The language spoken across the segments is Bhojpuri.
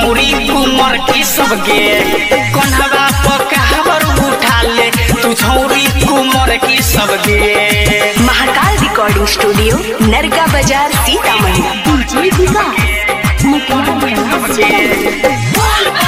छौरी कुमर की सबके कन्हवा पकावर उठा ले तू छौरी कुमर की सबके महाकाल रिकॉर्डिंग स्टूडियो नरगा बाजार सीतामढ़ी डीजे विकास मोतिहारी सीतामढ़ी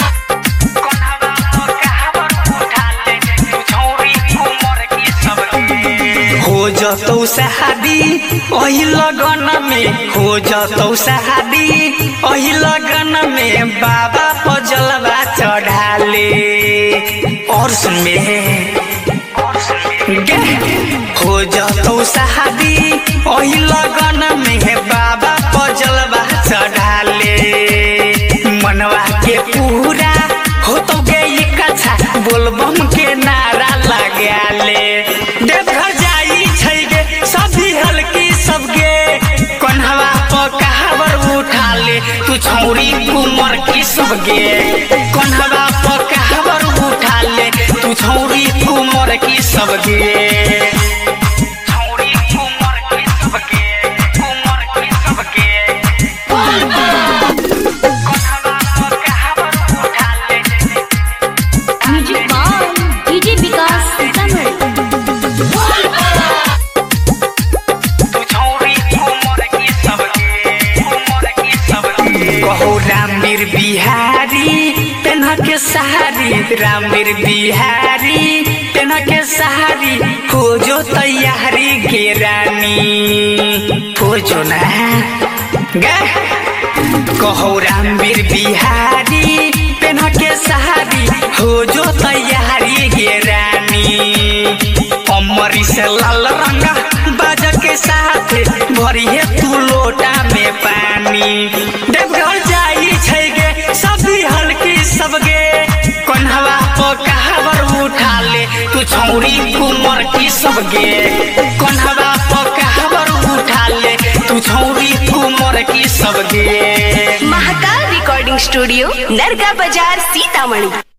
हो जतौ शादी ओही लगन में हो जतौ शादी ओही लगन में बाबा पजलवा चढ़ाले और सुन में गे, हो जतौ शादी ओही लगन में बाबा पजलवा चढ़ाले मनवा के पूरा हो तो गई कथा बोलबम के नारा लगाले देवघर जाई छै गे सभी हल्की सबके कन्हवा पर कहावर उठा ले तू छौरी कुमर की सबके कन्हवा पर कहावर उठा ले तू छौरी कुमर की सबके छौरी कुमर की सबके कुमर की सबके कन्हवा पर कहावर उठा ले music by DJ Vikas Sitamarhi कहो रामवीर बिहारी पेन्ह के सहारी रामवीर बिहारी पेन्ह के सहारी हो जो तैयारी के रानी हो जो ना गे कहो रामवीर बिहारी पेन्ह के सहारी हो जो तैयारी के रानी अमरी से लाल रंगा बाजा के साथ भरी है तू लोटा में पानी देवघर जाई छै गे सभी हल्की सबगे कन्हवा पर कहावर उठा ले तू छौरी कुमर की सबगे कन्हवा पर कहावर उठा ले तू छौरी कुमर की सबगे महाकाल रिकॉर्डिंग स्टूडियो नरगा बाजार सीतामढ़ी